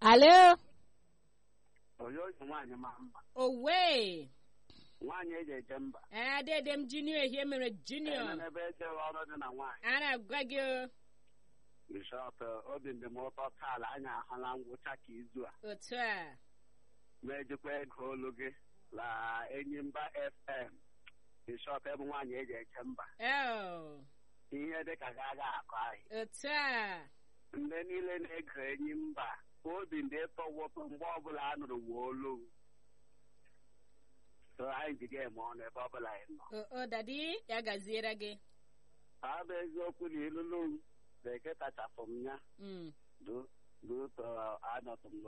alo oyoyo nwaanyị ma mma owe nwaanyị eji eje mba ee dede m junior ehie mere junior ebe ejewe ọrụ dị na nwaanyị a na-agwa gị o. bishọp obi ndị m ụtọ taala anyị ahụla ngwụcha ka izu a otu a ma ejikwa ego olu gị la enyimba fm bishọp ebe nwaanyị eji eje mba Oh, ihe dị ka ga-aga akọ ahịa otu a ndị niile na-ege enyi mba obi ndị tọwụtụ mgbe ọbụla a nụrụ wuo olu m. so anyị ji ga-eme ọnụ ebe ọbụla anyị nọ o o, dadi ya gaziere gị ọ bụ eziokwu na ilulu m bekee tachapụ m ya Mm. du du anọtụ m